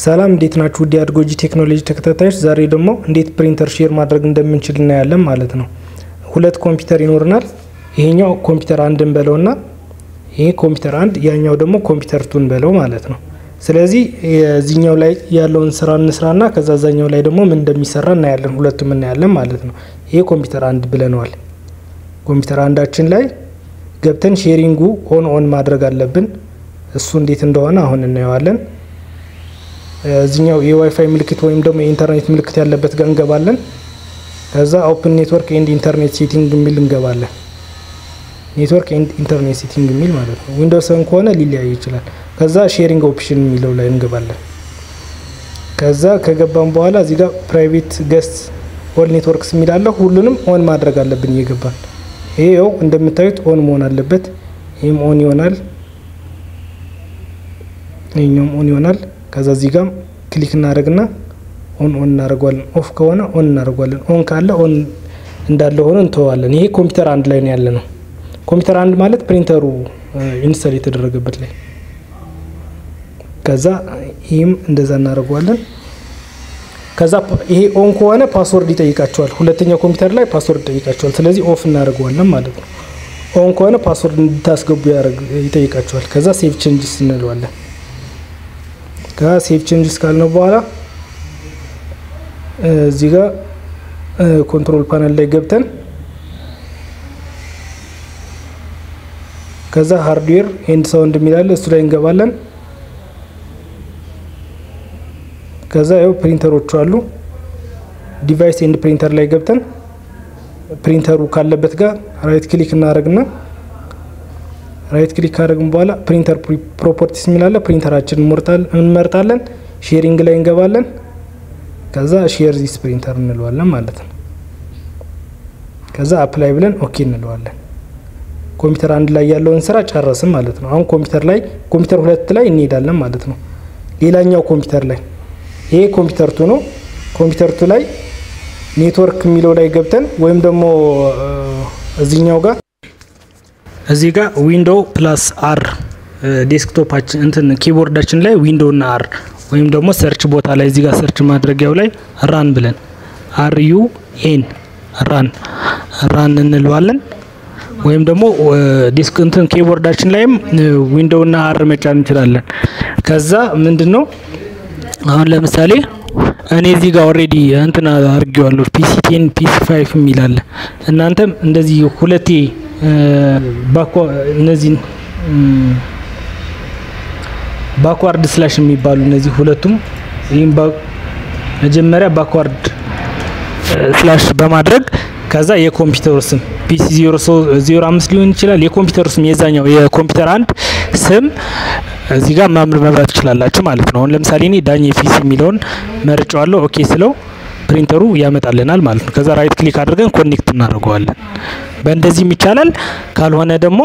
ሰላም እንዴት ናችሁ? ውድ የአድጎጂ ቴክኖሎጂ ተከታታዮች፣ ዛሬ ደግሞ እንዴት ፕሪንተር ሼር ማድረግ እንደምንችል እናያለን ማለት ነው። ሁለት ኮምፒውተር ይኖርናል። ይሄኛው ኮምፒውተር አንድን በለውና ይሄ ኮምፒውተር አንድ፣ ያኛው ደግሞ ኮምፒውተር ቱን በለው ማለት ነው። ስለዚህ የዚህኛው ላይ ያለውን ስራ እንስራና ከዛ ዛኛው ላይ ደግሞ ምን እንደሚሰራ እናያለን። ሁለቱም እናያለን ማለት ነው። ይሄ ኮምፒውተር አንድ ብለነዋል። ኮምፒውተር አንዳችን ላይ ገብተን ሼሪንጉ ኦን ኦን ማድረግ አለብን። እሱ እንዴት እንደሆነ አሁን እናየዋለን። እዚኛው የዋይፋይ ምልክት ወይም ደግሞ የኢንተርኔት ምልክት ያለበት ጋር እንገባለን። ከዛ ኦፕን ኔትወርክ ኤንድ ኢንተርኔት ሴቲንግ የሚል እንገባለን። ኔትወርክ ኤንድ ኢንተርኔት ሴቲንግ የሚል ማለት ነው። ዊንዶውስ ሰን ከሆነ ሊለያይ ይችላል። ከዛ ሼሪንግ ኦፕሽን የሚለው ላይ እንገባለን። ከዛ ከገባን በኋላ እዚህ ጋር ፕራይቬት ገስት ኦል ኔትወርክስ የሚላለ ሁሉንም ኦን ማድረግ አለብን እየገባን። ይሄ ው እንደምታዩት ኦን መሆን አለበት። ይህም ኦን ይሆናል። ይህኛውም ኦን ይሆናል። ከዛ እዚህ ጋር ክሊክ እናደርግና ኦን ኦን እናደርገዋለን። ኦፍ ከሆነ ኦን እናደርገዋለን። ኦን ካለ ኦን እንዳለ ሆኖ እንተዋለን። ይሄ ኮምፒውተር አንድ ላይ ነው ያለ ነው። ኮምፒውተር አንድ ማለት ፕሪንተሩ ኢንስታል የተደረገበት ላይ። ከዛ ይህም እንደዛ እናደርገዋለን። ከዛ ይሄ ኦን ከሆነ ፓስወርድ ይጠይቃቸዋል። ሁለተኛው ኮምፒውተር ላይ ፓስወርድ ይጠይቃቸዋል። ስለዚህ ኦፍ እናደርገዋለን ማለት ነው። ኦን ከሆነ ፓስወርድ እንድታስገቡ ይጠይቃቸዋል። ከዛ ሴቭ ቼንጅስ እንለዋለን። ከሴቭ ቼንጅስ ካልነው በኋላ እዚህ ጋር ኮንትሮል ፓነል ላይ ገብተን ከዛ ሃርድዌር ኤንድ ሳውንድ የሚላለ እሱ ላይ እንገባለን። ከዛ ያው ፕሪንተሮቹ አሉ። ዲቫይስ ኤንድ ፕሪንተር ላይ ገብተን ፕሪንተሩ ካለበት ጋር ራይት ክሊክ እናደርግና ራይት ክሊክ ካደረግን በኋላ ፕሪንተር ፕሮፐርቲስ የሚላለ ፕሪንተራችን እንመርጣለን። ሼሪንግ ላይ እንገባለን። ከዛ ሼር ዚስ ፕሪንተር እንለዋለን ማለት ነው። ከዛ አፕላይ ብለን ኦኬ እንለዋለን። ኮምፒውተር አንድ ላይ ያለውን ስራ ጨረስን ማለት ነው። አሁን ኮምፒውተር ላይ ኮምፒውተር ሁለት ላይ እንሄዳለን ማለት ነው። ሌላኛው ኮምፒውተር ላይ ይሄ ኮምፒውተር ቱ ነው። ኮምፒውተር ቱ ላይ ኔትወርክ የሚለው ላይ ገብተን ወይም ደግሞ እዚህኛው ጋር እዚህ ጋር ዊንዶው ፕላስ አር ዴስክቶፓችን እንትን ኪቦርዳችን ላይ ዊንዶው እና አር ወይም ደግሞ ሰርች ቦታ ላይ እዚህ ጋር ሰርች ማድረጊያው ላይ ራን ብለን አር ዩ ኤን ራን ራን እንለዋለን። ወይም ደግሞ ዲስክ እንትን ኪቦርዳችን ላይም ዊንዶው እና አር መጫን እንችላለን። ከዛ ምንድን ነው አሁን ለምሳሌ እኔ እዚህ ጋር ኦልሬዲ እንትን አድርጌዋለሁ ፒሲ ቴን ፒሲ ፋይቭ የሚላለ እናንተም እንደዚህ ሁለቴ እነዚህን ባክዋርድ ስላሽ የሚባሉ እነዚህ ሁለቱም ይህም መጀመሪያ ባክዋርድ ስላሽ በማድረግ ከዛ የኮምፒውተሩ ስም ፒሲ ዜሮ አምስት ሊሆን ይችላል። የኮምፒውተሩ ስም የዛኛው የኮምፒውተር አንድ ስም እዚህ ጋር ማምር መብራት ትችላላችሁ ማለት ነው። አሁን ለምሳሌ እኔ ዳኝ ፒሲ የሚለውን መርጫዋለሁ። ኦኬ ስለው ፕሪንተሩ ያመጣልናል ማለት ነው። ከዛ ራይት ክሊክ አድርገን ኮኔክት እናደርገዋለን። በእንደዚህም ይቻላል። ካልሆነ ደግሞ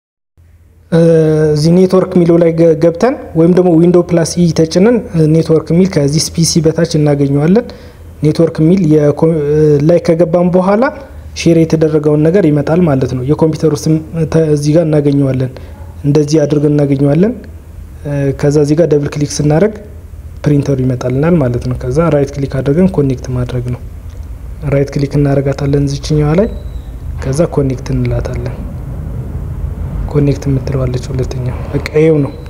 እዚህ ኔትወርክ የሚለው ላይ ገብተን ወይም ደግሞ ዊንዶ ፕላስ ኢ ተጭነን ኔትወርክ የሚል ከዚህ ፒሲ በታች እናገኘዋለን። ኔትወርክ የሚል ላይ ከገባን በኋላ ሼር የተደረገውን ነገር ይመጣል ማለት ነው። የኮምፒውተሩ ስም እዚህ ጋር እናገኘዋለን። እንደዚህ አድርገን እናገኘዋለን። ከዛ እዚህ ጋር ደብል ክሊክ ስናደርግ ፕሪንተሩ ይመጣልናል ማለት ነው። ከዛ ራይት ክሊክ አድርገን ኮኔክት ማድረግ ነው። ራይት ክሊክ እናደርጋታለን እዚችኛዋ ላይ ከዛ ኮኔክት እንላታለን። ኮኔክት የምትለዋለች ሁለተኛው በቃ ይኸው ነው።